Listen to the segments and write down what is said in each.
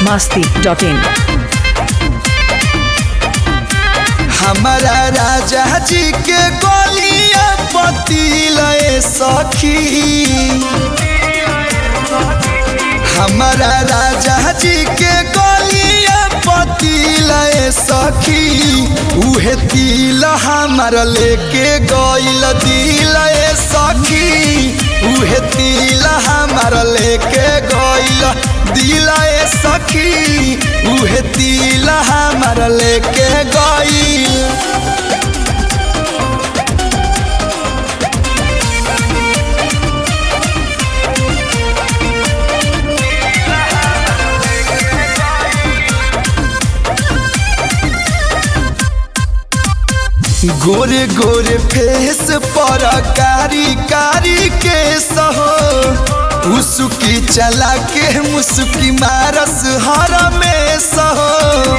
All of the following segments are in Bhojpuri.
masti.in हमारा राजा जी के गोलिया पतिलए सखी हमारा राजा जी के गोलिया पतिलए सखी उहे तिल हमार लेके गइल दिलए सखी उहे तिल हमार लेके गइल दिलए सखी उहे तिल हमार लेके गइल गोरे गोरे फेस पर कारी कारी के सहो उसकी चला के मुस्की मारस हर में सहो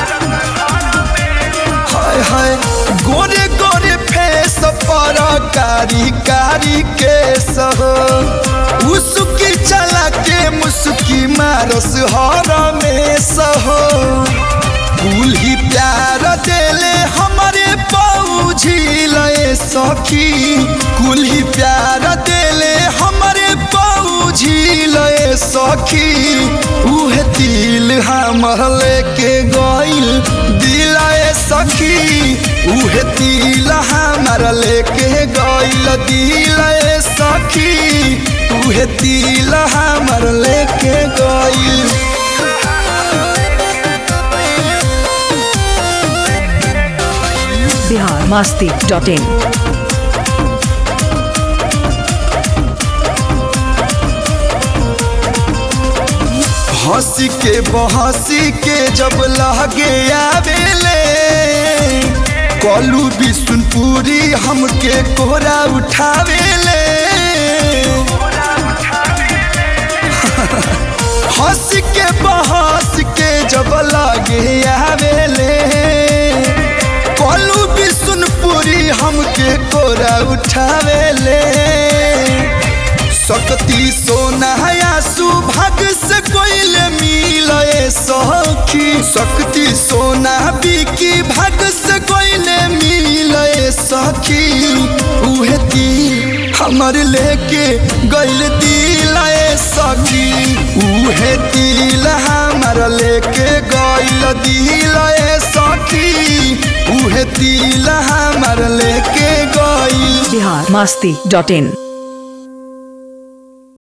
हाय हाय गोरे गोरे फेस पर कारी कारी के सहो उसकी चला के मुस्की मारस हर में सहो फूल ही प्यार देले हमारे पौझी लए सखी कुल ही प्यार देले हमारे पौझी लए सखी उहे दिल हमर लेके गइल दिलाए सखी उहे दिल हमर लेके गइल दिलाए सखी उहे दिल हमर लेके गइल Bihar masti.in हंसी के बहसी के जब लगे आवेले कलू बिशुनपुरी हमके कोहरा उठावेले हंस के बहस के जब लगे आवेले कलू बिशुनपुरी हमके कोहरा उठावेले सकती सोना या सुभाग से कोइल मिले सखी सकती सोना बिकी भाग से कोइल मिले सखी उहे दिल हमर लेके गइल दिल सखी उहे दिल हमर लेके गइल दिल सखी उहे दिल हमर लेके गइल Bihar masti.in